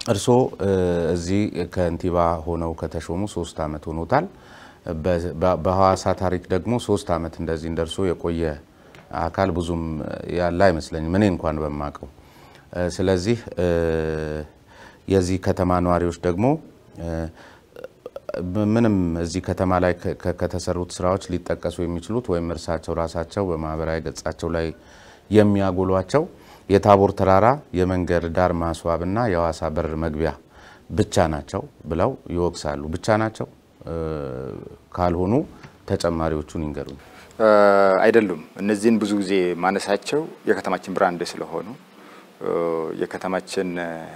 እርስዎ እዚህ ከንቲባ ሆነው ከተሾሙ ሶስት ዓመት ሆኖታል። በሐዋሳ ታሪክ ደግሞ ሶስት ዓመት እንደዚህ እንደርሶ የቆየ አካል ብዙም ያለ አይመስለኝም እኔ እንኳን በማቀው። ስለዚህ የዚህ ከተማ ነዋሪዎች ደግሞ ምንም እዚህ ከተማ ላይ ከተሰሩት ስራዎች ሊጠቀሱ የሚችሉት ወይም እርሳቸው ራሳቸው በማህበራዊ ገጻቸው ላይ የሚያጎሏቸው የታቦር ተራራ የመንገድ ዳር ማስዋብና የሐዋሳ በር መግቢያ ብቻ ናቸው ብለው ይወቅሳሉ። ብቻ ናቸው ካልሆኑ ተጨማሪዎቹን ይንገሩኝ። አይደሉም። እነዚህን ብዙ ጊዜ ማነሳቸው የከተማችን ብራንድ ስለሆኑ የከተማችን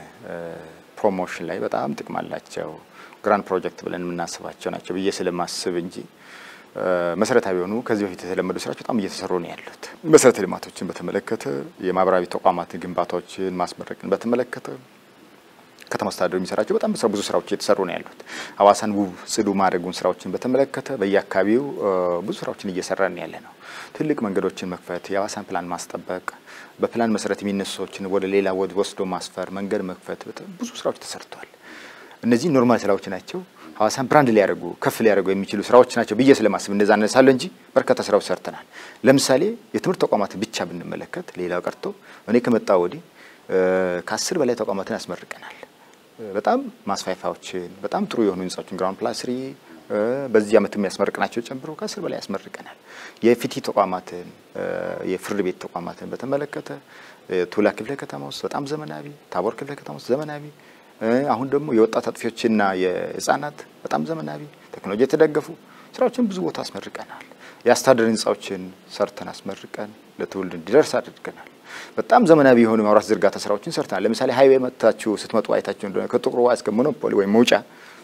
ፕሮሞሽን ላይ በጣም ጥቅም አላቸው። ግራንድ ፕሮጀክት ብለን የምናስባቸው ናቸው ብዬ ስለማስብ እንጂ መሰረታዊ የሆኑ ከዚህ በፊት የተለመዱ ስራዎች በጣም እየተሰሩ ነው ያሉት። መሰረተ ልማቶችን በተመለከተ የማህበራዊ ተቋማት ግንባታዎችን ማስመረቅን በተመለከተ ከተማ አስተዳደሩ የሚሰራቸው በጣም ብዙ ስራዎች እየተሰሩ ነው ያሉት። ሐዋሳን ውብ ጽዱ ማድረጉን ስራዎችን በተመለከተ በየአካባቢው ብዙ ስራዎችን እየሰራን ያለ ነው። ትልቅ መንገዶችን መክፈት፣ የሐዋሳን ፕላን ማስጠበቅ፣ በፕላን መሰረት የሚነሱ ሰዎችን ወደ ሌላ ወስዶ ማስፈር፣ መንገድ መክፈት፣ ብዙ ስራዎች ተሰርተዋል። እነዚህ ኖርማል ስራዎች ናቸው። ሐዋሳን ብራንድ ሊያደርጉ ከፍ ሊያደርጉ የሚችሉ ስራዎች ናቸው ብዬ ስለማስብ እንደዛ አነሳለሁ እንጂ በርካታ ስራዎች ሰርተናል። ለምሳሌ የትምህርት ተቋማት ብቻ ብንመለከት ሌላው ቀርቶ እኔ ከመጣ ወዲህ ከአስር በላይ ተቋማትን ያስመርቀናል። በጣም ማስፋፋያዎችን በጣም ጥሩ የሆኑ ህንጻዎችን ግራውንድ ፕላስ ስሪ በዚህ ዓመት የሚያስመርቅናቸው ጨምሮ ከአስር በላይ ያስመርቀናል። የፍትህ ተቋማትን የፍርድ ቤት ተቋማትን በተመለከተ ቱላ ክፍለ ከተማ ውስጥ በጣም ዘመናዊ፣ ታቦር ክፍለ ከተማ ውስጥ ዘመናዊ አሁን ደግሞ የወጣት አጥፊዎችና የህፃናት በጣም ዘመናዊ ቴክኖሎጂ የተደገፉ ስራዎችን ብዙ ቦታ አስመርቀናል። የአስተዳደር ህንፃዎችን ሰርተን አስመርቀን ለትውልድ እንዲደርስ አድርገናል። በጣም ዘመናዊ የሆኑ የመብራት ዝርጋታ ስራዎችን ሰርተናል። ለምሳሌ ሀይዌ መጥታችሁ ስትመጡ አይታችሁ እንደሆነ ከጥቁር ውሃ እስከ ሞኖፖሊ ወይም መውጫ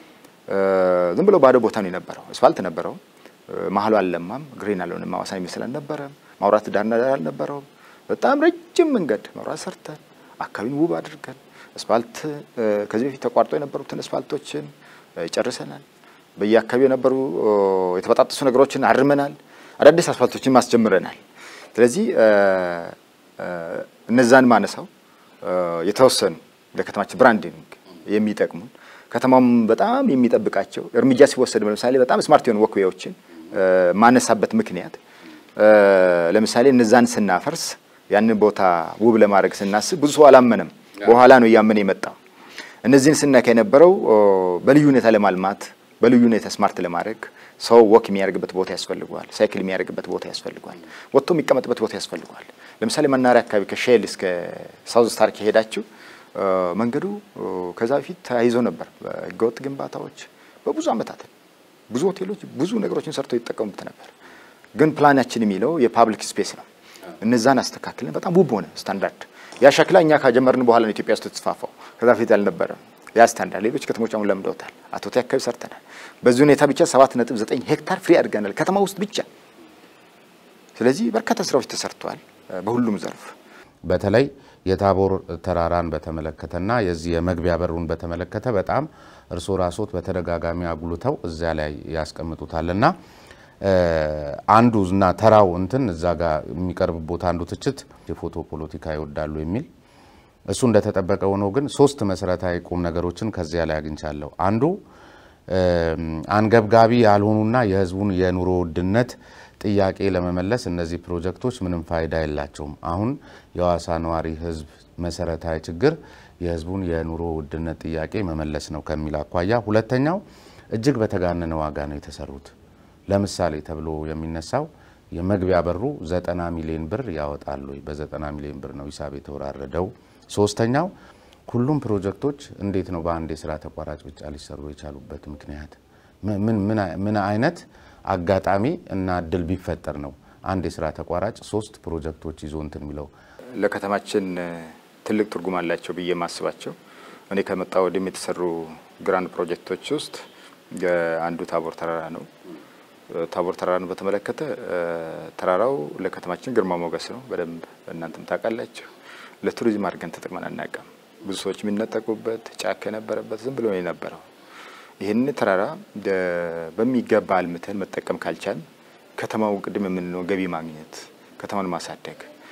ዝም ብሎ ባዶ ቦታ ነው የነበረው። አስፋልት ነበረው፣ መሀሉ አልለማም፣ ግሪን አልሆነም፣ ሐዋሳን ይመስል አልነበረም። ማውራት ዳርና ዳር አልነበረውም። በጣም ረጅም መንገድ መብራት ሰርተን አካባቢን ውብ አድርገን አስፋልት ከዚህ በፊት ተቋርጦ የነበሩትን አስፋልቶችን ጨርሰናል። በየአካባቢው የነበሩ የተበጣጠሱ ነገሮችን አርመናል። አዳዲስ አስፋልቶችን ማስጀምረናል። ስለዚህ እነዛን ማነሳው የተወሰኑ ለከተማችን ብራንዲንግ የሚጠቅሙን ከተማውም በጣም የሚጠብቃቸው እርምጃ ሲወሰድ ለምሳሌ በጣም ስማርት የሆኑ ወክዌዎችን ማነሳበት ምክንያት ለምሳሌ እነዛን ስናፈርስ ያንን ቦታ ውብ ለማድረግ ስናስብ ብዙ ሰው አላመነም። በኋላ ነው እያመነ የመጣው። እነዚህን ስናካ የነበረው በልዩ ሁኔታ ለማልማት በልዩ ሁኔታ ስማርት ለማድረግ ሰው ወክ የሚያደርግበት ቦታ ያስፈልገዋል። ሳይክል የሚያደርግበት ቦታ ያስፈልገዋል። ወጥቶ የሚቀመጥበት ቦታ ያስፈልገዋል። ለምሳሌ መናኸሪያ አካባቢ ከሼል እስከ ሳውዝ ስታር ከሄዳችሁ መንገዱ ከዛ በፊት ተያይዞ ነበር በህገወጥ ግንባታዎች በብዙ ዓመታት ብዙ ሆቴሎች ብዙ ነገሮችን ሰርተው ይጠቀሙበት ነበር። ግን ፕላናችን የሚለው የፓብሊክ ስፔስ ነው። እነዛን አስተካክለን በጣም ውብ ሆነ ስታንዳርድ ያ ሸክላ እኛ ካጀመርን በኋላ ነው ኢትዮጵያ ውስጥ የተስፋፋው። ከዛ በፊት ያልነበረም ያ ስታንዳርድ ሌሎች ከተሞች አሁን ለምደውታል። አቶቴ አካባቢ ሰርተናል። በዚህ ሁኔታ ብቻ 7.9 ሄክታር ፍሪ አድርገናል ከተማ ውስጥ ብቻ። ስለዚህ በርካታ ስራዎች ተሰርተዋል በሁሉም ዘርፍ። በተለይ የታቦር ተራራን በተመለከተና የዚህ የመግቢያ በሩን በተመለከተ በጣም እርስዎ ራስዎት በተደጋጋሚ አጉልተው እዚያ ላይ ያስቀምጡታልና አንዱ እና ተራው እንትን እዛ ጋር የሚቀርብቦት አንዱ ትችት የፎቶ ፖለቲካ ይወዳሉ የሚል እሱ እንደተጠበቀ ሆኖ ግን ሶስት መሰረታዊ ቁም ነገሮችን ከዚያ ላይ አግኝቻለሁ። አንዱ አንገብጋቢ ያልሆኑና የህዝቡን የኑሮ ውድነት ጥያቄ ለመመለስ እነዚህ ፕሮጀክቶች ምንም ፋይዳ የላቸውም። አሁን የሐዋሳ ነዋሪ ህዝብ መሰረታዊ ችግር የህዝቡን የኑሮ ውድነት ጥያቄ መመለስ ነው ከሚል አኳያ፣ ሁለተኛው እጅግ በተጋነነ ዋጋ ነው የተሰሩት። ለምሳሌ ተብሎ የሚነሳው የመግቢያ በሩ ዘጠና ሚሊዮን ብር ያወጣል ወይ? በዘጠና ሚሊዮን ብር ነው ሂሳብ የተወራረደው። ሶስተኛው ሁሉም ፕሮጀክቶች እንዴት ነው በአንድ የስራ ተቋራጭ ብቻ ሊሰሩ የቻሉበት ምክንያት ምን አይነት አጋጣሚ እና እድል ቢፈጠር ነው አንድ የስራ ተቋራጭ ሶስት ፕሮጀክቶች ይዞ እንትን የሚለው? ለከተማችን ትልቅ ትርጉም አላቸው ብዬ የማስባቸው እኔ ከመጣ ወዲህም የተሰሩ ግራንድ ፕሮጀክቶች ውስጥ አንዱ ታቦር ተራራ ነው። ታቦር ተራራን በተመለከተ ተራራው ለከተማችን ግርማ ሞገስ ነው። በደንብ እናንተም ታውቃላችሁ። ለቱሪዝም አድርገን ተጠቅመን አናውቅም። ብዙ ሰዎች የሚነጠቁበት ጫካ የነበረበት ዝም ብሎ ነው የነበረው። ይህን ተራራ በሚገባ አልምተን መጠቀም ካልቻል ከተማው ቅድም የምንለው ገቢ ማግኘት፣ ከተማን ማሳደግ፣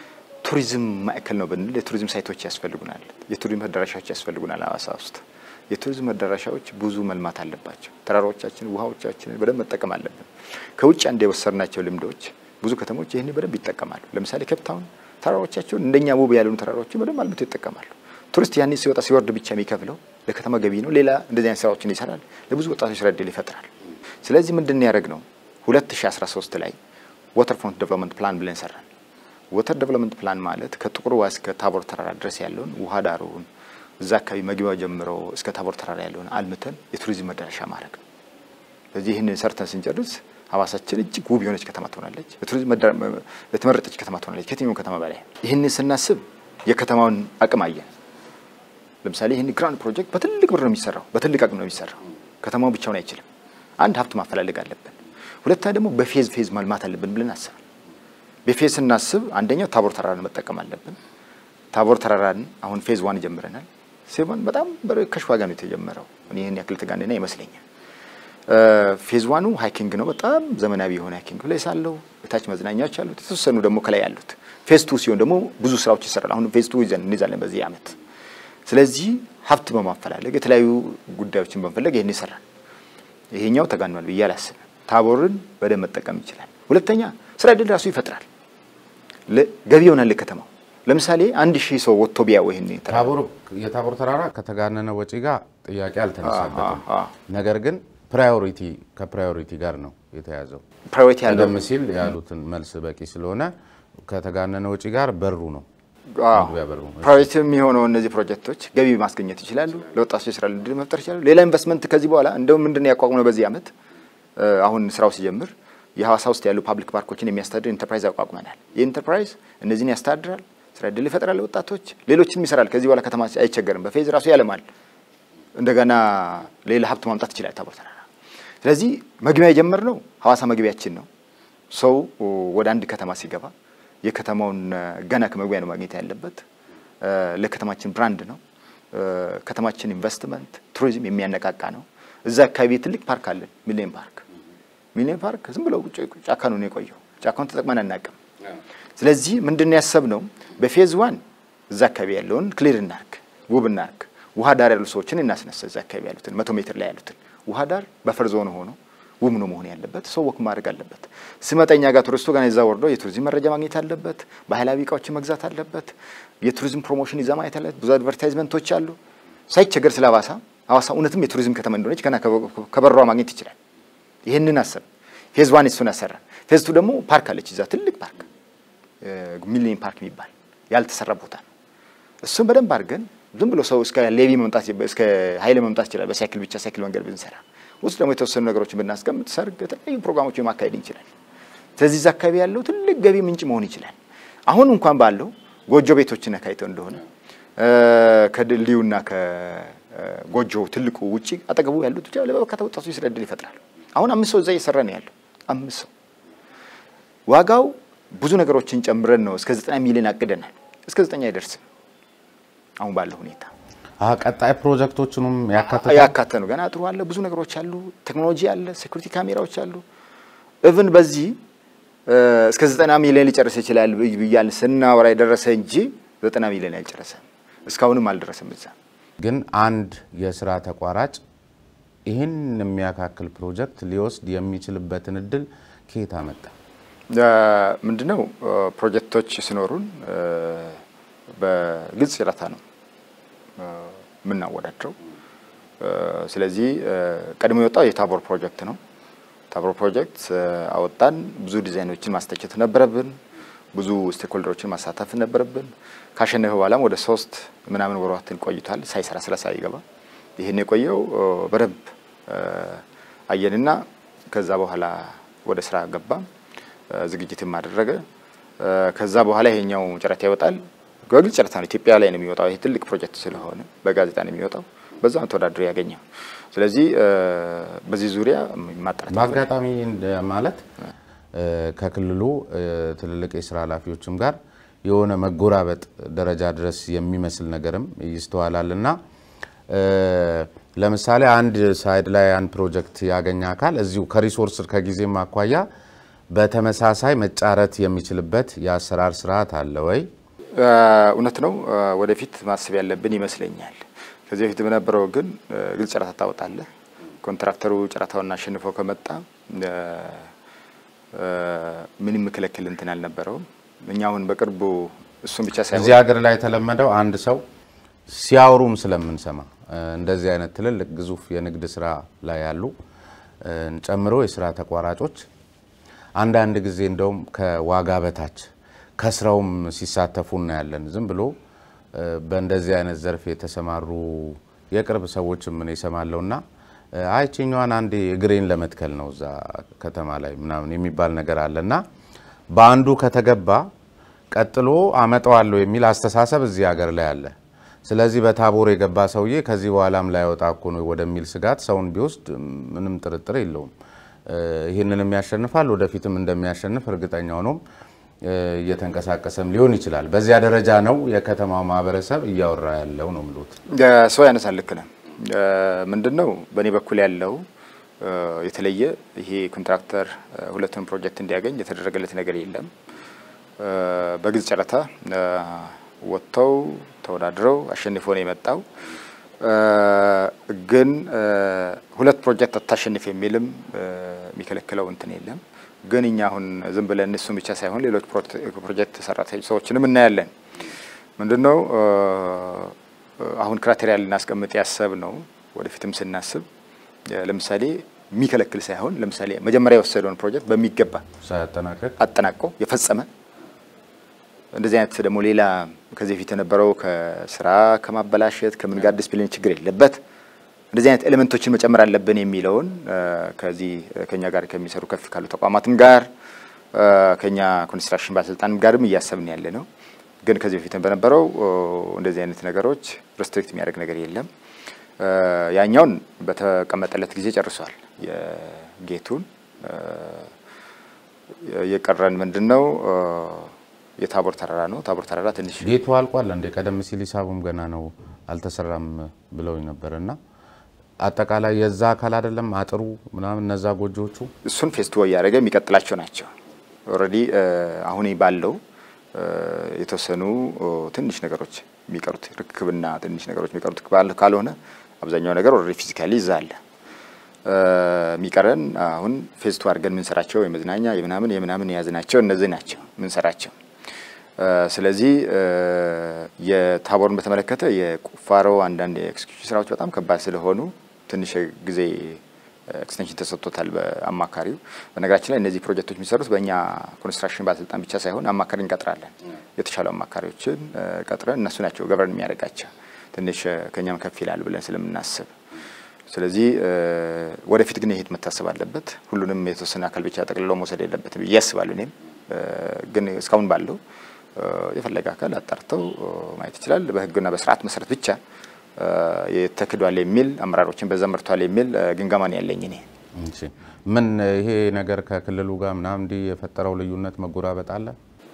ቱሪዝም ማዕከል ነው ብንል የቱሪዝም ሳይቶች ያስፈልጉናል። የቱሪዝም መዳረሻዎች ያስፈልጉናል። ሀዋሳ ውስጥ የቱሪዝም መዳረሻዎች ብዙ መልማት አለባቸው። ተራራዎቻችን፣ ውሃዎቻችንን በደንብ መጠቀም አለብን። ከውጭ አንድ የወሰድናቸው ልምዶች ብዙ ከተሞች ይህን በደንብ ይጠቀማሉ። ለምሳሌ ኬፕታውን ተራራዎቻቸውን እንደኛ ውብ ያልሆኑ ተራራዎችን በደንብ አልምቶ ይጠቀማሉ። ቱሪስት ያኔ ሲወጣ ሲወርድ ብቻ የሚከፍለው ለከተማ ገቢ ነው። ሌላ እንደዚህ አይነት ስራዎችን ይሰራል። ለብዙ ወጣቶች ስራ እድል ይፈጥራል። ስለዚህ ምንድን ያደረግ ነው 2013 ላይ ወተር ፍሮንት ዴቨሎፕመንት ፕላን ብለን ሰራን። ወተር ዴቨሎፕመንት ፕላን ማለት ከጥቁር ውሃ እስከ ታቦር ተራራ ድረስ ያለውን ውሃ ዳሩን እዛ አካባቢ መግቢያው ጀምሮ እስከ ታቦር ተራራ ያለውን አልምተን የቱሪዝም መዳረሻ ማድረግ ነው። ስለዚህ ይህንን ሰርተን ስንጨርስ ሀዋሳችን እጅግ ውብ የሆነች ከተማ ትሆናለች። የቱሪዝም የተመረጠች ከተማ ትሆናለች ከየትኛውም ከተማ በላይ። ይህንን ስናስብ የከተማውን አቅም አየን። ለምሳሌ ይህን ግራንድ ፕሮጀክት በትልቅ ብር ነው የሚሰራው፣ በትልቅ አቅም ነው የሚሰራው። ከተማው ብቻውን አይችልም። አንድ ሀብት ማፈላለግ አለብን። ሁለታ ደግሞ በፌዝ ፌዝ ማልማት አለብን ብለን አስበን በፌዝ ስናስብ አንደኛው ታቦር ተራራን መጠቀም አለብን። ታቦር ተራራን አሁን ፌዝ ዋን ጀምረናል። ሲሆን በጣም በርካሽ ዋጋ ነው የተጀመረው። እኔ ይህን ያክል ተጋነና ይመስለኛል። ፌዝ ዋኑ ሃይኪንግ ነው። በጣም ዘመናዊ የሆነ ሃይኪንግ ፕሌስ አለው። የታች መዝናኛዎች አሉት። የተወሰኑ ደግሞ ከላይ ያሉት። ፌዝ ቱ ሲሆን ደግሞ ብዙ ስራዎች ይሰራል። አሁን ፌዝ ቱ ይዘን እንይዛለን በዚህ አመት። ስለዚህ ሀብት በማፈላለግ የተለያዩ ጉዳዮችን በመፈለግ ይህን ይሰራል። ይሄኛው ተጋኗል ብዬ አላስብም። ታቦርን በደንብ መጠቀም ይችላል። ሁለተኛ ስራ እድል ራሱ ይፈጥራል። ገቢ ይሆናል ከተማው። ለምሳሌ አንድ ሺህ ሰው ወጥቶ ቢያው ይሄን የታቦር ተራራ ከተጋነነ ወጪ ጋር ጥያቄ አልተነሳበትም። ነገር ግን ፕራዮሪቲ ከፕራዮሪቲ ጋር ነው የተያዘው። ፕራዮሪቲ ያለው ቀደም ሲል ያሉትን መልስ በቂ ስለሆነ ከተጋነነ ወጪ ጋር በሩ ነው በሩ ፕራዮሪቲ የሚሆነው እነዚህ ፕሮጀክቶች ገቢ ማስገኘት ይችላሉ። ለወጣቶች የስራ ዕድል መፍጠር ይችላሉ። ሌላ ኢንቨስትመንት ከዚህ በኋላ እንደውም ምንድን ያቋቁመው በዚህ አመት አሁን ስራው ሲጀምር የሐዋሳ ውስጥ ያሉ ፓብሊክ ፓርኮችን የሚያስተዳድር ኢንተርፕራይዝ አቋቁመናል። ይህ ኢንተርፕራይዝ እነዚህን ያስተዳድራል፣ ስራ ዕድል ይፈጥራል ለወጣቶች፣ ሌሎችንም ይሰራል። ከዚህ በኋላ ከተማ አይቸገርም። በፌዝ ራሱ ያለማል። እንደገና ሌላ ሀብት ማምጣት ይችላል ታቦር ተራራ። ስለዚህ መግቢያ የጀመርነው ሐዋሳ መግቢያችን ነው። ሰው ወደ አንድ ከተማ ሲገባ የከተማውን ገና ከመግቢያ ነው ማግኘት ያለበት። ለከተማችን ብራንድ ነው። ከተማችን ኢንቨስትመንት፣ ቱሪዝም የሚያነቃቃ ነው። እዛ አካባቢ ትልቅ ፓርክ አለን፣ ሚሊኒየም ፓርክ ሚሊኒየም ፓርክ ዝም ብለው ጫካ ነው የቆየው። ጫካውን ተጠቅመን አናውቅም። ስለዚህ ምንድን ነው ያሰብነው? በፌዝ ዋን እዛ አካባቢ ያለውን ክሊር እናርግ፣ ውብ እናርግ። ውሃ ዳር ያሉ ሰዎችን እናስነሳ። እዛ አካባቢ ያሉትን መቶ ሜትር ላይ ያሉትን ውሃ ዳር በፈር ዞን ሆኖ ውብ ነው መሆን ያለበት። ሰው ወክ ማድረግ አለበት። ሲመጣ እኛ ጋር ቱሪስቱ ጋር እዛ ወርዶ የቱሪዝም መረጃ ማግኘት አለበት። ባህላዊ እቃዎችን መግዛት አለበት። የቱሪዝም ፕሮሞሽን ይዛ ማየት አለበት። ብዙ አድቨርታይዝመንቶች አሉ። ሳይቸገር ስለ ሀዋሳ ሀዋሳ እውነትም የቱሪዝም ከተማ እንደሆነች ገና ከበሯ ማግኘት ይችላል። ይህንን አሰብ ፌዝ ዋን እሱን ያሰራል። ፌዝ ቱ ደግሞ ፓርክ አለች እዛ ትልቅ ፓርክ ሚሊኒየም ፓርክ የሚባል ያልተሰራ ቦታ ነው። እሱን በደንብ አድርገን ዝም ብሎ ሰው እስከ ሌቪ መምጣት እስከ ሀይሌ መምጣት ይችላል። በሳይክል ብቻ ሳይክል መንገድ ብንሰራ ውስጥ ደግሞ የተወሰኑ ነገሮችን ብናስቀምጥ ሰርግ፣ የተለያዩ ፕሮግራሞች ማካሄድ እንችላል። ስለዚህ እዛ አካባቢ ያለው ትልቅ ገቢ ምንጭ መሆን ይችላል። አሁን እንኳን ባለው ጎጆ ቤቶችን ካይተው እንደሆነ ከድልድዩና ከጎጆ ትልቁ ውጪ አጠገቡ ያሉት ብቻ ለበርካታ ወጣቶች ስራ ዕድል ይፈጥራል። አሁን አምስት ሰው እዛ እየሰራ ነው ያለው። አምስት ሰው ዋጋው ብዙ ነገሮችን ጨምረን ነው እስከ ዘጠና ሚሊዮን አቅደናል። እስከ ዘጠኝ አይደርስም አሁን ባለው ሁኔታ። ቀጣይ ፕሮጀክቶችንም ያካተተ ያካተ ነው። ገና ጥሩ አለ፣ ብዙ ነገሮች አሉ፣ ቴክኖሎጂ አለ፣ ሴኩሪቲ ካሜራዎች አሉ። እቭን በዚህ እስከ ዘጠና ሚሊዮን ሊጨርስ ይችላል ብያል ስናወራ የደረሰ እንጂ ዘጠና ሚሊዮን አልጨረሰም። እስካሁንም አልደረሰም። እዛ ግን አንድ የስራ ተቋራጭ ይህን የሚያካክል ፕሮጀክት ሊወስድ የሚችልበትን እድል ከየት አመጣ? ምንድነው ፕሮጀክቶች ሲኖሩን በግልጽ ጨረታ ነው የምናወዳድረው። ስለዚህ ቀድሞ የወጣው የታቦር ፕሮጀክት ነው። ታቦር ፕሮጀክት አወጣን። ብዙ ዲዛይኖችን ማስተቸት ነበረብን። ብዙ ስቴክሆልደሮችን ማሳተፍ ነበረብን። ካሸነፈ በኋላም ወደ ሶስት ምናምን ወራትን ቆይቷል ሳይሰራ ስለ ሳይገባ ይህን የቆየው በደንብ አየንና ከዛ በኋላ ወደ ስራ ገባ። ዝግጅትም አደረገ። ከዛ በኋላ ይሄኛው ጨረታ ይወጣል። በግልጽ ጨረታ ነው፣ ኢትዮጵያ ላይ ነው የሚወጣው። ይሄ ትልቅ ፕሮጀክት ስለሆነ በጋዜጣ ነው የሚወጣው። በዛ ተወዳድሮ ያገኘው። ስለዚህ በዚህ ዙሪያ ማጣራት በአጋጣሚ ማለት ከክልሉ ትልልቅ የስራ ኃላፊዎችም ጋር የሆነ መጎራበጥ ደረጃ ድረስ የሚመስል ነገርም ይስተዋላል እና ለምሳሌ አንድ ሳይድ ላይ አንድ ፕሮጀክት ያገኘ አካል እዚሁ ከሪሶርስ ከጊዜም አኳያ በተመሳሳይ መጫረት የሚችልበት የአሰራር ስርዓት አለ ወይ? እውነት ነው። ወደፊት ማሰብ ያለብን ይመስለኛል። ከዚህ በፊት በነበረው ግን ግልጽ ጨረታ ታወጣለህ። ኮንትራክተሩ ጨረታውን አሸንፎ ከመጣ ምንም ምክለክል እንትን አልነበረውም። እኛ አሁን በቅርቡ እሱም ብቻ ሳይሆን እዚህ ሀገር ላይ የተለመደው አንድ ሰው ሲያወሩም ስለምንሰማ እንደዚህ አይነት ትልልቅ ግዙፍ የንግድ ስራ ላይ ያሉ ጨምሮ የስራ ተቋራጮች አንዳንድ ጊዜ እንደውም ከዋጋ በታች ከስራውም ሲሳተፉ እናያለን። ዝም ብሎ በእንደዚህ አይነት ዘርፍ የተሰማሩ የቅርብ ሰዎችም ምን ይሰማለሁ እና አይችኛዋን አንዴ እግሬን ለመትከል ነው እዛ ከተማ ላይ ምናምን የሚባል ነገር አለ እና በአንዱ ከተገባ ቀጥሎ አመጣዋለሁ የሚል አስተሳሰብ እዚህ ሀገር ላይ አለ። ስለዚህ በታቦር የገባ ሰውዬ ከዚህ በኋላም ላይወጣ እኮ ነው ወደሚል ስጋት ሰውን ቢወስድ ምንም ጥርጥር የለውም። ይህንንም ያሸንፋል፣ ወደፊትም እንደሚያሸንፍ እርግጠኛ ሆኖም እየተንቀሳቀሰም ሊሆን ይችላል። በዚያ ደረጃ ነው የከተማው ማህበረሰብ እያወራ ያለው ነው ምሎት ሰው ያነሳል። ልክ ነህ። ምንድን ነው በእኔ በኩል ያለው የተለየ ይሄ ኮንትራክተር ሁለቱን ፕሮጀክት እንዲያገኝ የተደረገለት ነገር የለም። በግልጽ ጨረታ ወጥተው ተወዳድረው አሸንፎ ነው የመጣው። ግን ሁለት ፕሮጀክት አታሸንፍ የሚልም የሚከለክለው እንትን የለም። ግን እኛ አሁን ዝም ብለን እሱም ብቻ ሳይሆን ሌሎች ፕሮጀክት ሰራተኞች ሰዎችንም እናያለን። ምንድን ነው አሁን ክራቴሪያ ልናስቀምጥ ያሰብ ነው። ወደፊትም ስናስብ ለምሳሌ የሚከለክል ሳይሆን ለምሳሌ መጀመሪያ የወሰደውን ፕሮጀክት በሚገባ ሳያጠናቀቅ አጠናቆ የፈጸመ እንደዚህ አይነት ደግሞ ሌላ ከዚህ በፊት የነበረው ከስራ ከማበላሸት ከምን ጋር ዲስፕሊን ችግር የለበት እንደዚህ አይነት ኤሌመንቶችን መጨመር አለብን የሚለውን ከዚህ ከኛ ጋር ከሚሰሩ ከፍ ካሉ ተቋማትም ጋር ከኛ ኮንስትራክሽን ባለስልጣን ጋርም እያሰብን ያለ ነው። ግን ከዚህ በፊት በነበረው እንደዚህ አይነት ነገሮች ሪስትሪክት የሚያደርግ ነገር የለም። ያኛውን በተቀመጠለት ጊዜ ጨርሷል። የጌቱን የቀረን ምንድን ነው? የታቦር ተራራ ነው። ታቦር ተራራ ትንሽ ጌቱ አልቋል እንዴ? ቀደም ሲል ሂሳቡም ገና ነው አልተሰራም ብለውኝ ነበር እና አጠቃላይ የዛ አካል አይደለም አጥሩ ምናምን እነዛ ጎጆዎቹ እሱን ፌስቲቫ እያደረገ የሚቀጥላቸው ናቸው። ኦልሬዲ አሁን ባለው የተወሰኑ ትንሽ ነገሮች የሚቀሩት ርክክብና ትንሽ ነገሮች የሚቀሩት ካልሆነ አብዛኛው ነገር ኦልሬዲ ፊዚካሊ ይዛ አለ። የሚቀረን አሁን ፌስቱ አድርገን የምንሰራቸው የመዝናኛ የምናምን የምናምን የያዝናቸው እነዚህ ናቸው የምንሰራቸው። ስለዚህ የታቦርን በተመለከተ የቁፋሮ አንዳንድ የኤክስኪዩሽን ስራዎች በጣም ከባድ ስለሆኑ ትንሽ ጊዜ ኤክስቴንሽን ተሰጥቶታል በአማካሪው። በነገራችን ላይ እነዚህ ፕሮጀክቶች የሚሰሩት በእኛ ኮንስትራክሽን ባለስልጣን ብቻ ሳይሆን አማካሪ እንቀጥራለን። የተሻሉ አማካሪዎችን ቀጥረን እነሱ ናቸው ገበርን የሚያደርጋቸው ትንሽ ከኛም ከፍ ይላል ብለን ስለምናስብ ስለዚህ ወደፊት ግን ይሄድ መታሰብ አለበት። ሁሉንም የተወሰነ አካል ብቻ ጠቅልለው መውሰድ የለበትም ብዬ አስባለሁ። እኔም ግን እስካሁን ባለው የፈለገ አካል አጣርተው ማየት ይችላል። በሕግና በስርዓት መሰረት ብቻ ተክዷል የሚል አመራሮችን በዛ መርቷል የሚል ግምገማ ነው ያለኝ እኔ። ምን ይሄ ነገር ከክልሉ ጋር ምናምን እንዲህ የፈጠረው ልዩነት መጎራበጥ አለ?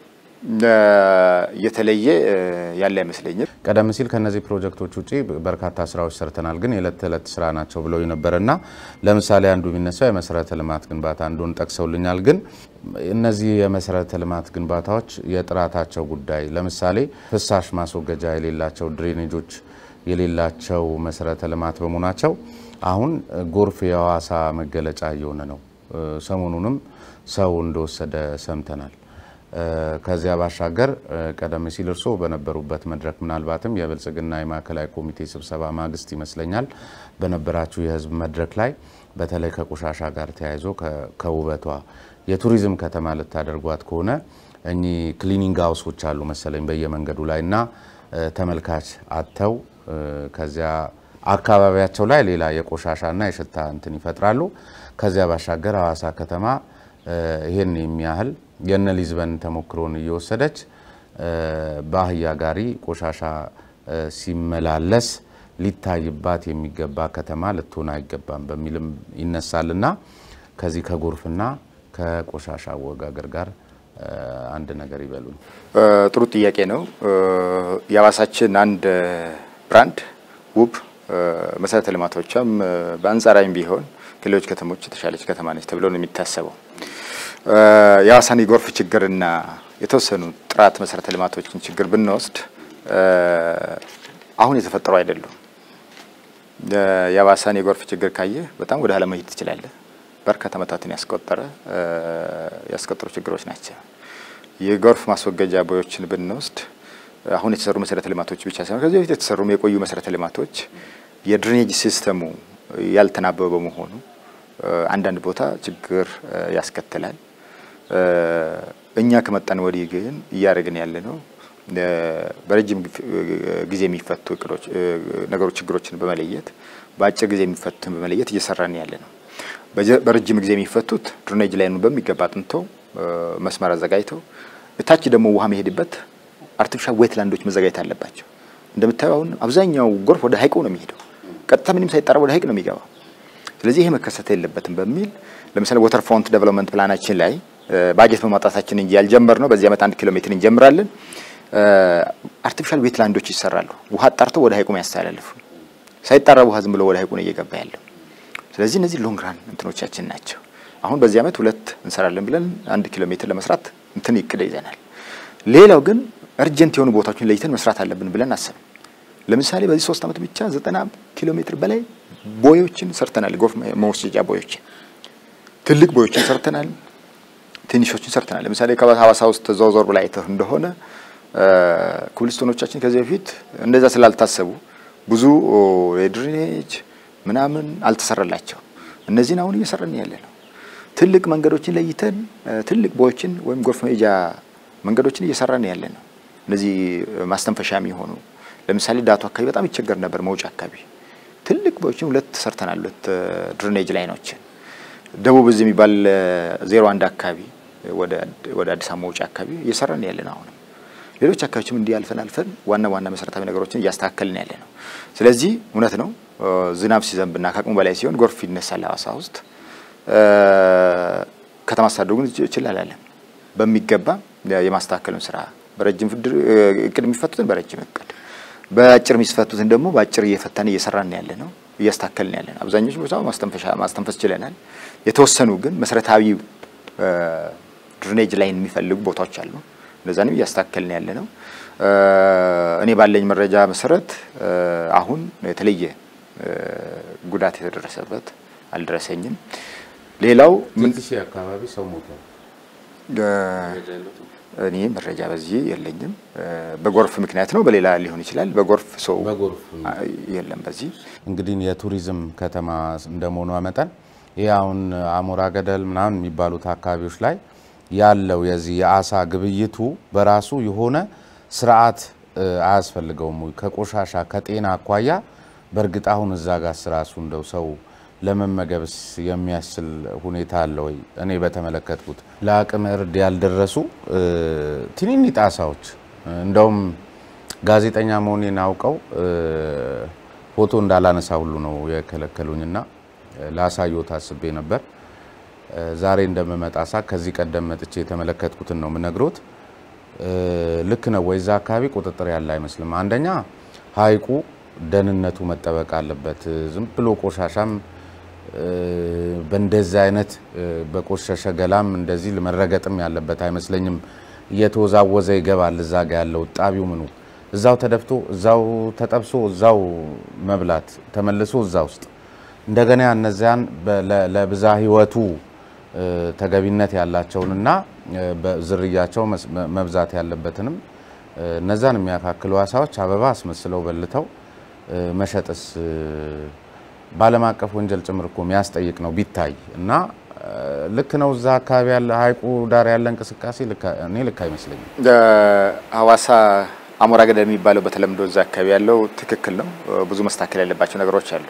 የተለየ ያለ አይመስለኝም። ቀደም ሲል ከነዚህ ፕሮጀክቶች ውጭ በርካታ ስራዎች ሰርተናል፣ ግን የዕለት ተዕለት ስራ ናቸው ብለው ነበር እና ለምሳሌ አንዱ የሚነሳው የመሰረተ ልማት ግንባታ አንዱን ጠቅሰውልኛል። ግን እነዚህ የመሰረተ ልማት ግንባታዎች የጥራታቸው ጉዳይ ለምሳሌ ፍሳሽ ማስወገጃ የሌላቸው ድሬኔጆች የሌላቸው መሰረተ ልማት በመሆናቸው አሁን ጎርፍ የሐዋሳ መገለጫ እየሆነ ነው። ሰሞኑንም ሰው እንደወሰደ ሰምተናል። ከዚያ ባሻገር ቀደም ሲል እርስዎ በነበሩበት መድረክ ምናልባትም የብልጽግና የማዕከላዊ ኮሚቴ ስብሰባ ማግስት ይመስለኛል በነበራችሁ የህዝብ መድረክ ላይ በተለይ ከቆሻሻ ጋር ተያይዞ ከውበቷ የቱሪዝም ከተማ ልታደርጓት ከሆነ እኚህ ክሊኒንግ ሀውሶች አሉ መሰለኝ በየመንገዱ ላይ እና ተመልካች አጥተው ከዚያ አካባቢያቸው ላይ ሌላ የቆሻሻና የሽታ እንትን ይፈጥራሉ። ከዚያ ባሻገር ሐዋሳ ከተማ ይህን የሚያህል የነ ሊዝበን ተሞክሮን እየወሰደች በአህያ ጋሪ ቆሻሻ ሲመላለስ ሊታይባት የሚገባ ከተማ ልትሆን አይገባም በሚልም ይነሳልና ከዚህ ከጎርፍና ከቆሻሻ አወጋገር ጋር አንድ ነገር ይበሉኝ። ጥሩ ጥያቄ ነው። የሐዋሳችን አንድ ብራንድ ውብ መሰረተ ልማቶቿም በአንጻራዊም ቢሆን ከሌሎች ከተሞች የተሻለች ከተማ ነች ተብሎ ነው የሚታሰበው። የሀዋሳን የጎርፍ ችግርና የተወሰኑ ጥራት መሰረተ ልማቶችን ችግር ብንወስድ አሁን የተፈጠሩ አይደሉም። የሀዋሳን የጎርፍ ችግር ካየህ በጣም ወደ ኋላ መሄድ ትችላለህ። በርካታ ዓመታትን ያስቆጠረ ያስቆጠሩ ችግሮች ናቸው። የጎርፍ ማስወገጃ ቦዮችን ብንወስድ አሁን የተሰሩ መሰረተ ልማቶች ብቻ ሳይሆን ከዚህ በፊት የተሰሩ የቆዩ መሰረተ ልማቶች የድሬኔጅ ሲስተሙ ያልተናበበ በመሆኑ አንዳንድ ቦታ ችግር ያስከትላል። እኛ ከመጣን ወዲህ ግን እያደረግን ያለ ነው በረጅም ጊዜ የሚፈቱ እቅዶች ነገሮች ችግሮችን በመለየት በአጭር ጊዜ የሚፈቱትን በመለየት እየሰራን ያለ ነው። በረጅም ጊዜ የሚፈቱት ድሬኔጅ ላይኑ በሚገባ አጥንተው መስመር አዘጋጅተው እታች ደግሞ ውሃ መሄድበት አርቲፊሻል ዌትላንዶች መዘጋጀት አለባቸው። እንደምታየው አሁን አብዛኛው ጎርፍ ወደ ሀይቁ ነው የሚሄደው። ቀጥታ ምንም ሳይጣራ ወደ ሀይቅ ነው የሚገባው። ስለዚህ ይሄ መከሰት የለበትም በሚል ለምሳሌ ወተር ፍሮንት ዴቨሎፕመንት ፕላናችን ላይ ባጀት በማውጣታችን እንጂ ያልጀመር ነው። በዚህ ዓመት አንድ ኪሎ ሜትር እንጀምራለን። አርቲፊሻል ዌትላንዶች ይሰራሉ። ውሃ አጣርተው ወደ ሀይቁ ያስተላልፉ። ሳይጣራ ውሃ ዝም ብሎ ወደ ሀይቁ ነው እየገባ ያለው። ስለዚህ እነዚህ ሎንግ ራን እንትኖቻችን ናቸው። አሁን በዚህ ዓመት ሁለት እንሰራለን ብለን አንድ ኪሎ ሜትር ለመስራት እንትን ይቅደ ይዘናል። ሌላው ግን እርጀንት የሆኑ ቦታዎችን ለይተን መስራት አለብን ብለን አሰብን። ለምሳሌ በዚህ ሶስት ዓመት ብቻ ዘጠና ኪሎ ሜትር በላይ ቦዮችን ሰርተናል። ጎርፍ መወሰጃ ቦዮችን፣ ትልቅ ቦዮችን ሰርተናል። ትንሾችን ሰርተናል። ለምሳሌ ከሀዋሳ ውስጥ ዘወር ብላ አይተህ እንደሆነ ኩብልስቶኖቻችን ከዚህ በፊት እንደዛ ስላልታሰቡ ብዙ የድሬኔጅ ምናምን አልተሰራላቸው። እነዚህን አሁን እየሰራን ያለ ነው። ትልቅ መንገዶችን ለይተን ትልቅ ቦዮችን ወይም ጎርፍ መሄጃ መንገዶችን እየሰራን ያለ ነው። እነዚህ ማስተንፈሻ የሚሆኑ ለምሳሌ ዳቱ አካባቢ በጣም ይቸገር ነበር። መውጫ አካባቢ ትልቅ ቦዮችን ሁለት ሰርተናል። ሁለት ድሬኔጅ ላይኖችን ደቡብ እዚህ የሚባል ዜሮ አንድ አካባቢ ወደ አዲስ አበባ መውጫ አካባቢ እየሰራን ያለ ነው። አሁንም ሌሎች አካባቢዎችም እንዲህ አልፈን አልፈን ዋና ዋና መሰረታዊ ነገሮችን እያስተካከልን ያለ ነው። ስለዚህ እውነት ነው ዝናብ ሲዘንብና ከአቅሙ በላይ ሲሆን ጎርፍ ይነሳል ሀዋሳ ውስጥ። ከተማ አስተዳደሩ ግን ይችላል በሚገባ የማስተካከሉን ስራ በረጅም እቅድ የሚፈቱትን በረጅም እቅድ፣ በአጭር የሚፈቱትን ደግሞ በአጭር እየፈታን እየሰራን ያለ ነው እያስተካከልን ያለ ነው። አብዛኞቹ ቦታ ማስተንፈሻ ማስተንፈስ ችለናል። የተወሰኑ ግን መሰረታዊ ድሬኔጅ ላይን የሚፈልጉ ቦታዎች አሉ። እነዛንም እያስተካከልን ያለ ነው። እኔ ባለኝ መረጃ መሰረት አሁን የተለየ ጉዳት የተደረሰበት አልደረሰኝም። ሌላው ምን ሺህ አካባቢ ሰው ሞቷል። እኔ መረጃ በዚህ የለኝም። በጎርፍ ምክንያት ነው፣ በሌላ ሊሆን ይችላል። በጎርፍ ሰው በጎርፍ የለም። በዚህ እንግዲህ የቱሪዝም ከተማ እንደመሆኗ መጠን ይህ አሁን አሞራ ገደል ምናምን የሚባሉት አካባቢዎች ላይ ያለው የዚህ የአሳ ግብይቱ በራሱ የሆነ ስርዓት አያስፈልገውም ወይ? ከቆሻሻ ከጤና አኳያ በእርግጥ አሁን እዛ ጋር ስራሱ እንደው ሰው ለመመገብስ የሚያስችል ሁኔታ አለ ወይ? እኔ በተመለከትኩት ለአቅመ እርድ ያልደረሱ ትንንሽ ጣሳዎች እንደውም ጋዜጠኛ መሆኔን አውቀው ፎቶ እንዳላነሳ ሁሉ ነው የከለከሉኝና ላሳየው ታስቤ ነበር። ዛሬ እንደምመጣ ሳ ከዚህ ቀደም መጥቼ የተመለከትኩትን ነው የምነግሮት። ልክ ነው ወይ? እዛ አካባቢ ቁጥጥር ያለ አይመስልም። አንደኛ ሐይቁ ደህንነቱ መጠበቅ አለበት። ዝም ብሎ ቆሻሻም በእንደዚህ አይነት በቆሸሸ ገላም እንደዚህ መረገጥም ያለበት አይመስለኝም። እየተወዛወዘ ይገባል። እዛ ጋ ያለው ጣቢው ምኑ እዛው ተደፍቶ እዛው ተጠብሶ እዛው መብላት ተመልሶ እዛ ውስጥ እንደገና እነዚያን ለብዛ ህይወቱ ተገቢነት ያላቸውንና ዝርያቸው መብዛት ያለበትንም እነዛን የሚያካክሉ አሳዎች አበባ አስመስለው በልተው መሸጥስ በዓለም አቀፍ ወንጀል ጭምር እኮ የሚያስጠይቅ ነው ቢታይ እና ልክ ነው። እዛ አካባቢ ያለ ሀይቁ ዳር ያለ እንቅስቃሴ እኔ ልክ አይመስለኝም። ሀዋሳ አሞራ ገደል የሚባለው በተለምዶ እዛ አካባቢ ያለው ትክክል ነው። ብዙ መስተካከል ያለባቸው ነገሮች አሉ።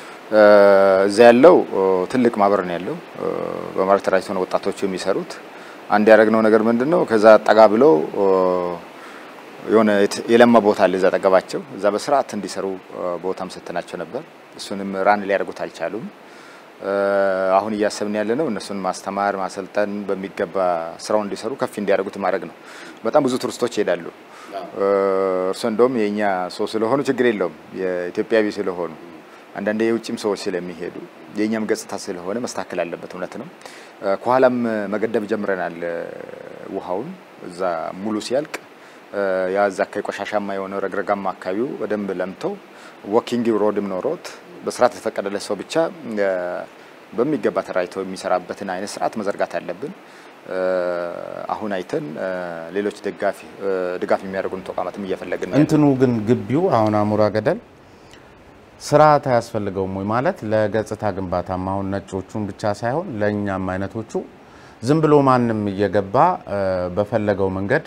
እዛ ያለው ትልቅ ማህበር ነው ያለው። በማህበር ተደራጅተው ነው ወጣቶቹ የሚሰሩት። አንድ ያደረግነው ነገር ምንድን ነው? ከዛ ጠጋ ብለው የሆነ የለማ ቦታ አለ እዛ ጠገባቸው፣ እዛ በስርዓት እንዲሰሩ ቦታም ሰጥተናቸው ነበር። እሱንም ራን ሊያደርጉት አልቻሉም። አሁን እያሰብን ያለ ነው እነሱን ማስተማር፣ ማሰልጠን በሚገባ ስራውን እንዲሰሩ ከፍ እንዲያደርጉት ማድረግ ነው። በጣም ብዙ ቱሪስቶች ይሄዳሉ። እርሶ እንደውም የእኛ ሰው ስለሆኑ ችግር የለውም የኢትዮጵያዊ ስለሆኑ አንዳንዴ የውጭም ሰዎች ስለሚሄዱ የእኛም ገጽታ ስለሆነ መስተካከል አለበት። እውነት ነው። ከኋላም መገደብ ጀምረናል። ውሃውን እዛ ሙሉ ሲያልቅ ያ እዛ አካባቢ ቆሻሻማ የሆነ ረግረጋማ አካባቢው በደንብ ለምተው ወኪንግ ሮድም ኖሮት በስርዓት የተፈቀደለት ሰው ብቻ በሚገባ ተራይቶ የሚሰራበትን አይነት ስርዓት መዘርጋት አለብን። አሁን አይተን ሌሎች ደጋፊ ድጋፍ የሚያደርጉን ተቋማትም እየፈለግን እንትኑ ግን ግቢው አሁን አሞራ ገደል ስርዓት አያስፈልገውም ወይ? ማለት ለገጽታ ግንባታም አሁን ነጮቹን ብቻ ሳይሆን ለእኛም አይነቶቹ ዝም ብሎ ማንም እየገባ በፈለገው መንገድ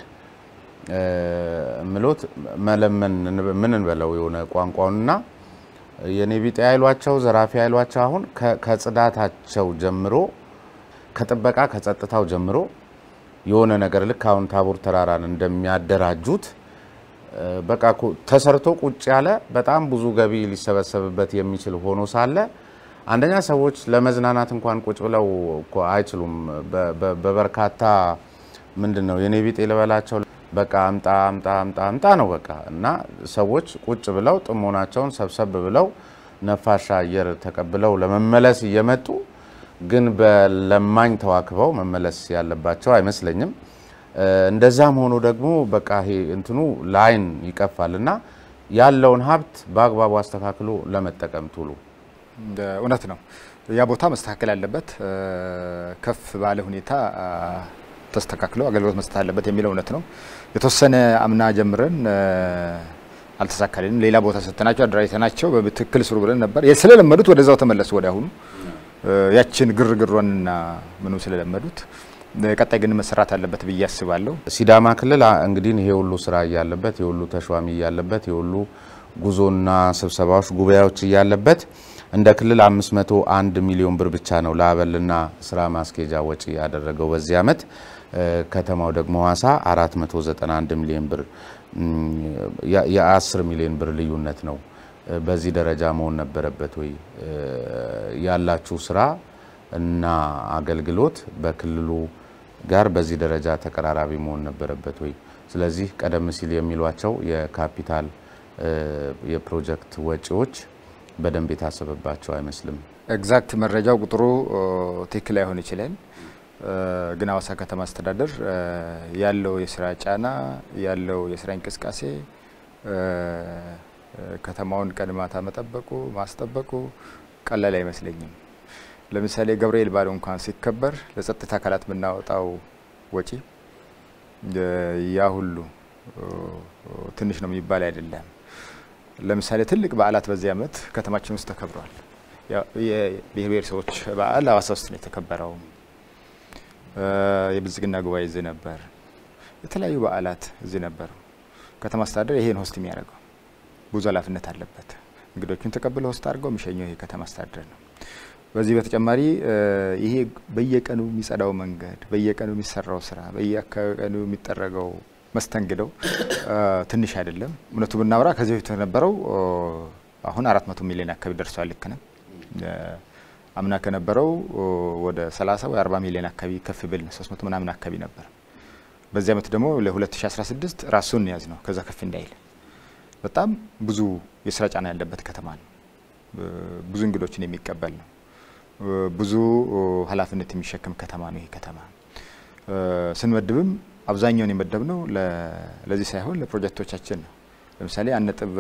ምሎት መለመን ምን እንበለው የሆነ ቋንቋውንና የኔ ቢጤ አይሏቸው ዘራፊ አይሏቸው አሁን ከጽዳታቸው ጀምሮ ከጥበቃ ከጸጥታው ጀምሮ የሆነ ነገር ልክ አሁን ታቦር ተራራን እንደሚያደራጁት በቃ ተሰርቶ ቁጭ ያለ በጣም ብዙ ገቢ ሊሰበሰብበት የሚችል ሆኖ ሳለ አንደኛ ሰዎች ለመዝናናት እንኳን ቁጭ ብለው እኮ አይችሉም። በበርካታ ምንድን ነው የኔ ቢጤ ልበላቸው በቃ አምጣ አምጣ አምጣ አምጣ ነው በቃ እና ሰዎች ቁጭ ብለው ጥሞናቸውን ሰብሰብ ብለው ነፋሻ አየር ተቀብለው ለመመለስ እየመጡ ግን በለማኝ ተዋክበው መመለስ ያለባቸው አይመስለኝም። እንደዛም ሆኖ ደግሞ በቃ ይሄ እንትኑ ለአይን ይቀፋል እና ያለውን ሀብት በአግባቡ አስተካክሎ ለመጠቀም ቱሉ እውነት ነው። ያ ቦታ መስተካከል አለበት። ከፍ ባለ ሁኔታ ተስተካክሎ አገልግሎት መስጠት አለበት የሚለው እውነት ነው። የተወሰነ አምና ጀምረን አልተሳካልንም። ሌላ ቦታ ሰጥተናቸው አደራጅተናቸው በትክክል ስሩ ብለን ነበር። ስለለመዱት ወደዛው ተመለሱ። ወደ አሁኑ ያችን ግርግሯንና ምኑ ስለለመዱት ቀጣይ ግን መሰራት አለበት ብዬ አስባለሁ። ሲዳማ ክልል እንግዲህ ይሄ ሁሉ ስራ እያለበት የሁሉ ተሿሚ እያለበት የሁሉ ጉዞና ስብሰባዎች፣ ጉባኤዎች እያለበት እንደ ክልል 501 ሚሊዮን ብር ብቻ ነው ለአበልና ስራ ማስኬጃ ወጪ ያደረገው በዚህ ዓመት። ከተማው ደግሞ ሀዋሳ 491 ሚሊዮን ብር የ10 ሚሊዮን ብር ልዩነት ነው። በዚህ ደረጃ መሆን ነበረበት ወይ? ያላችሁ ስራ እና አገልግሎት በክልሉ ጋር በዚህ ደረጃ ተቀራራቢ መሆን ነበረበት ወይ? ስለዚህ ቀደም ሲል የሚሏቸው የካፒታል የፕሮጀክት ወጪዎች በደንብ የታሰበባቸው አይመስልም። ኤግዛክት መረጃው ቁጥሩ ትክክል ላይሆን ይችላል። ግን ሀዋሳ ከተማ አስተዳደር ያለው የስራ ጫና ያለው የስራ እንቅስቃሴ ከተማውን ቀድማታ መጠበቁ ማስጠበቁ ቀላል አይመስለኝም። ለምሳሌ ገብርኤል በዓሉ እንኳን ሲከበር ለጸጥታ አካላት የምናወጣው ወጪ ያ ሁሉ ትንሽ ነው የሚባል አይደለም። ለምሳሌ ትልቅ በዓላት በዚህ ዓመት ከተማችን ውስጥ ተከብረዋል። የብሔር ብሔረሰቦች በዓል ሀዋሳ ውስጥ ነው የተከበረው። የብልጽግና ጉባኤ እዚህ ነበር። የተለያዩ በዓላት እዚህ ነበሩ። ከተማ አስተዳደር ይሄን ሆስት የሚያደርገው ብዙ ኃላፊነት አለበት። እንግዶቹን ተቀብሎ ሆስት አድርገው የሚሸኘው ይሄ ከተማ አስተዳደር ነው። በዚህ በተጨማሪ ይሄ በየቀኑ የሚጸዳው መንገድ፣ በየቀኑ የሚሰራው ስራ፣ በየቀኑ የሚጠረገው መስተንግደው ትንሽ አይደለም። እውነቱ ብናወራ ከዚህ በፊት የነበረው አሁን አራት መቶ ሚሊዮን አካባቢ ደርሷል። ልክ ነው። አምና ከነበረው ወደ 30 ወይ 40 ሚሊዮን አካባቢ ከፍ ብል 300 ምናምን አካባቢ ነበር። በዚህ ዓመት ደግሞ ለ2016 ራሱን ያዝ ነው ከዛ ከፍ እንዳይል በጣም ብዙ የስራ ጫና ያለበት ከተማ ነው። ብዙ እንግዶችን የሚቀበል ነው። ብዙ ኃላፊነት የሚሸከም ከተማ ነው። ይሄ ከተማ ስንመድብም አብዛኛውን የመደብነው ለዚህ ሳይሆን ለፕሮጀክቶቻችን ነው። ለምሳሌ አንድ ነጥብ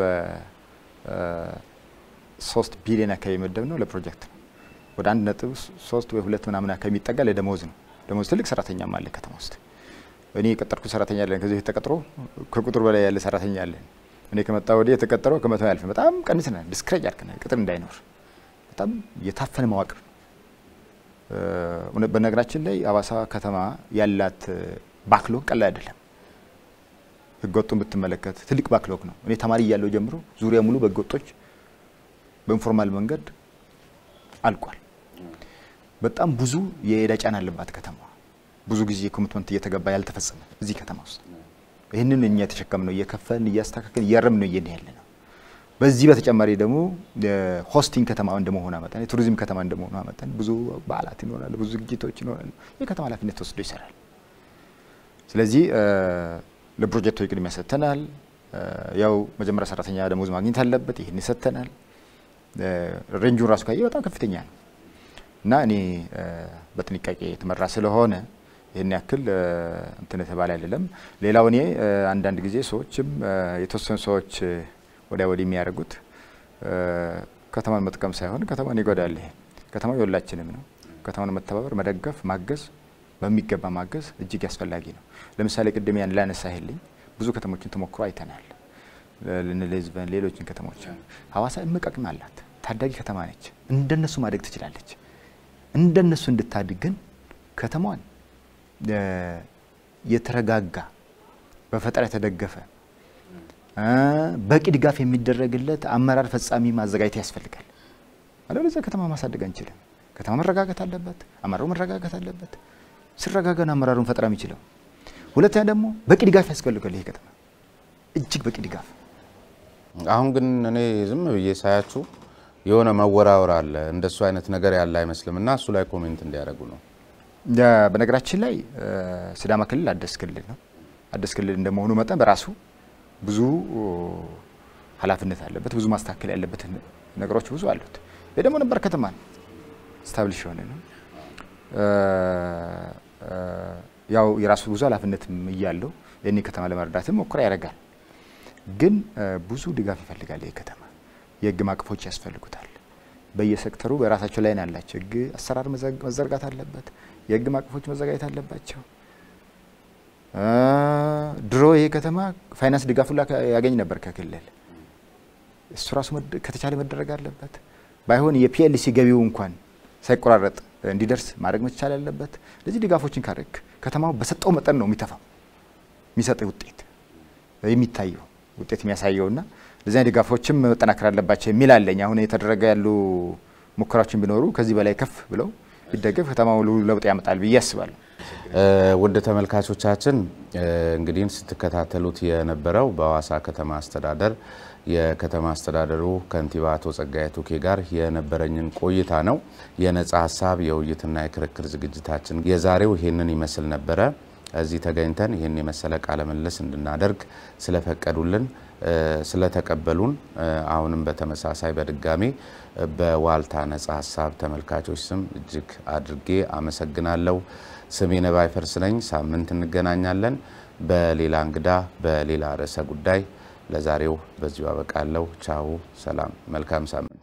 ሶስት ቢሊዮን አካባቢ የመደብነው ለፕሮጀክት ነው። ወደ አንድ ነጥብ ሶስት ወይ ሁለት ምናምን አካባቢ የሚጠጋ ለደሞዝ ነው። ደሞዝ ትልቅ ሰራተኛም አለ ከተማ ውስጥ። እኔ የቀጠርኩት ሰራተኛ አለን። ከዚህ ተቀጥሮ ከቁጥር በላይ ያለ ሰራተኛ አለን። እኔ ከመጣ ወዲህ የተቀጠረው ከመቶ ያልፍ በጣም ቀንሰናል። ዲስክሬጅ አድርገናል። ቅጥር እንዳይኖር በጣም የታፈነ መዋቅር በነገራችን ላይ ሀዋሳ ከተማ ያላት ባክሎግ ቀላል አይደለም። ህገወጡን ብትመለከት ትልቅ ባክሎግ ነው። እኔ ተማሪ እያለሁ ጀምሮ ዙሪያ ሙሉ በህገወጦች በኢንፎርማል መንገድ አልቋል። በጣም ብዙ የዕዳ ጫና አለባት ከተማ። ብዙ ጊዜ ኮሚትመንት እየተገባ ያልተፈጸመ እዚህ ከተማ ውስጥ ይህንን እኛ የተሸከምነው እየከፈልን እያስተካከልን እያረም ነው እየን ያለ ነው። በዚህ በተጨማሪ ደግሞ ሆስቲንግ ከተማ እንደመሆኗ መጠን የቱሪዝም ከተማ እንደመሆኗ መጠን ብዙ በዓላት ይኖራሉ፣ ብዙ ዝግጅቶች ይኖራሉ። የከተማ ኃላፊነት ተወስዶ ይሰራል። ስለዚህ ለፕሮጀክቶች ቅድሚያ ሰጥተናል። ያው መጀመሪያ ሰራተኛ ደሞዝ ማግኘት አለበት፣ ይህን ሰጥተናል። ሬንጁን ራሱ ካየ በጣም ከፍተኛ ነው እና እኔ በጥንቃቄ የተመራ ስለሆነ ይህን ያክል እንትን የተባለ አይደለም። ሌላው እኔ አንዳንድ ጊዜ ሰዎችም የተወሰኑ ሰዎች ወዲያ ወዲህ የሚያደርጉት ከተማን መጥቀም ሳይሆን ከተማን ይጎዳል። ይሄ ከተማው የሁላችንም ነው። ከተማን መተባበር፣ መደገፍ፣ ማገዝ በሚገባ ማገዝ እጅግ አስፈላጊ ነው። ለምሳሌ ቅድም ያን ላነሳህልኝ ብዙ ከተሞችን ተሞክሮ አይተናል። ልንልዝበን ሌሎችን ከተሞች ሀዋሳ እምቅ አቅም አላት። ታዳጊ ከተማ ነች። እንደነሱ ማደግ ትችላለች። እንደነሱ እንድታድግ ግን ከተማዋን የተረጋጋ በፈጠራ የተደገፈ በቂ ድጋፍ የሚደረግለት አመራር ፈጻሚ ማዘጋጀት ያስፈልጋል። አለበለዚያ ከተማ ማሳደግ አንችልም። ከተማ መረጋጋት አለበት። አመራሩ መረጋጋት አለበት። ሲረጋጋን አመራሩን ፈጠራ የሚችለው። ሁለተኛ ደግሞ በቂ ድጋፍ ያስፈልጋል። ይሄ ከተማ እጅግ በቂ ድጋፍ። አሁን ግን እኔ ዝም ብዬ ሳያችሁ የሆነ መወራወር አለ። እንደሱ አይነት ነገር ያለ አይመስልም እና እሱ ላይ ኮሜንት እንዲያደርጉ ነው። በነገራችን ላይ ሲዳማ ክልል አዲስ ክልል ነው። አዲስ ክልል እንደመሆኑ መጠን በራሱ ብዙ ኃላፊነት አለበት። ብዙ ማስተካከል ያለበት ነገሮች ብዙ አሉት። ይህ ደግሞ ነበር ከተማ ነው ስታብሊሽ የሆነ ነው። ያው የራሱ ብዙ ኃላፊነትም እያለው ይህን ከተማ ለመርዳትም ሞክራ ያደርጋል። ግን ብዙ ድጋፍ ይፈልጋል። ይህ ከተማ የህግ ማዕቀፎች ያስፈልጉታል። በየሴክተሩ በራሳቸው ላይ ነው ያላቸው። ህግ አሰራር መዘርጋት አለበት። የህግ ማዕቀፎች መዘጋጀት አለባቸው። ድሮ ይሄ ከተማ ፋይናንስ ድጋፍ ሁላ ያገኝ ነበር ከክልል። እሱ ራሱ ከተቻለ መደረግ አለበት። ባይሆን የፒኤልሲ ገቢው እንኳን ሳይቆራረጥ እንዲደርስ ማድረግ መቻል ያለበት። ለዚህ ድጋፎችን ካደረግ ከተማው በሰጠው መጠን ነው የሚተፋው የሚሰጥ ውጤት የሚታየው ውጤት የሚያሳየውና ለዚያ ድጋፎችም መጠናከር አለባቸው የሚል አለኝ። አሁን የተደረገ ያሉ ሙከራዎችን ቢኖሩ ከዚህ በላይ ከፍ ብለው ቢደገፍ ከተማው ለውጥ ያመጣል ብዬ አስባለሁ። ውድ ተመልካቾቻችን እንግዲህ ስትከታተሉት የነበረው በሀዋሳ ከተማ አስተዳደር የከተማ አስተዳደሩ ከንቲባ አቶ ጸጋዬ ቱኬ ጋር የነበረኝን ቆይታ ነው። የነጻ ሀሳብ የውይይትና የክርክር ዝግጅታችን የዛሬው ይሄንን ይመስል ነበረ። እዚህ ተገኝተን ይህን የመሰለ ቃለ ምልልስ እንድናደርግ ስለፈቀዱልን ስለተቀበሉን አሁንም በተመሳሳይ በድጋሚ በዋልታ ነጻ ሀሳብ ተመልካቾች ስም እጅግ አድርጌ አመሰግናለሁ። ስሜ ነባይ ፈርስ ነኝ። ሳምንት እንገናኛለን በሌላ እንግዳ በሌላ ርዕሰ ጉዳይ። ለዛሬው በዚሁ አበቃለሁ። ቻው፣ ሰላም፣ መልካም ሳምንት